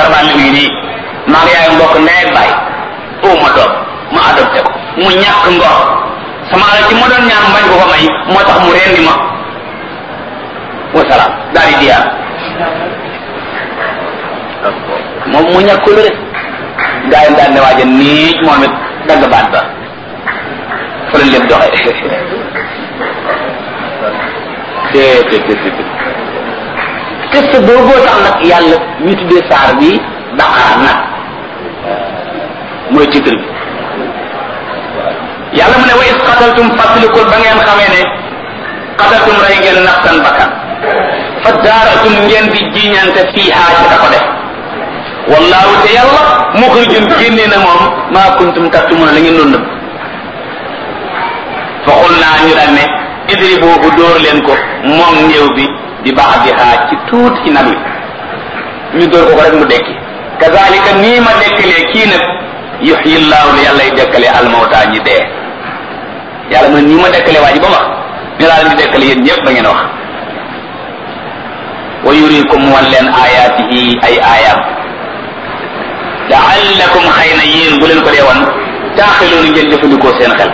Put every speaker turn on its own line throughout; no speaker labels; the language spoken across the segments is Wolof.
jarbaan li ngi nii maa ngi yaay mbokk ndey ak baay oo ma doom ma adopté ko mu ñàkk ngor sama alal ci ma doon ñaan bañ ko ko may moo tax mu rendi ma wasalaam daal di diyaar moom mu ñàkk lu rek gaa yi daal ne waaja nii moom it dagg baat ba fa la lépp doxee te te te te test booboo tax nag yàlla ñu tuddee saar bi daqaar nag mooy titre bi yàlla mu ne wa is qataltum fàttalikul ba ngeen xamee ne qataltum rey ngeen nafsan bakkan fa daaratum ngeen di jiñante fiiha ci da ko def wallahu te yàlla muxrijun génnee na moom maa kuntum taktumuna la ngeen doon nëbb fa xul naa ñu daan ne idri boobu dóor leen ko moom néew bi di baax di xaaj ci tuuti ci nag wi ñu dóor ko ko rek mu dekki kazalika nii ma dekkalee kii nag yuxyi llaahu li yàlla y dekkale almawta ñi dee yàlla mu ne nii ma dekkalee waa ji ba wax ñu daal di dekkale yéen ñëpp ba ngeen wax wa yurikum wan leen ayaatihi ay aayaam laallakum xëy na yéen bu leen ko dee wan taaxiloonu ngeen jëfandikoo seen xel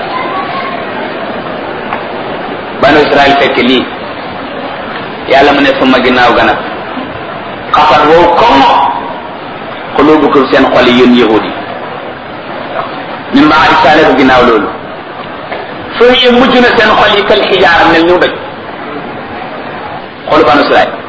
banu israel fekk lii yàlla mu ne suma ginnaaw ga nag xafat wow comme xulubukum seen xol yi yéen yahud yi min baadi saale ko ginnaaw loolu foo yee mujj na seen xol yi kal xijaar mel ñu doj xolu banu israel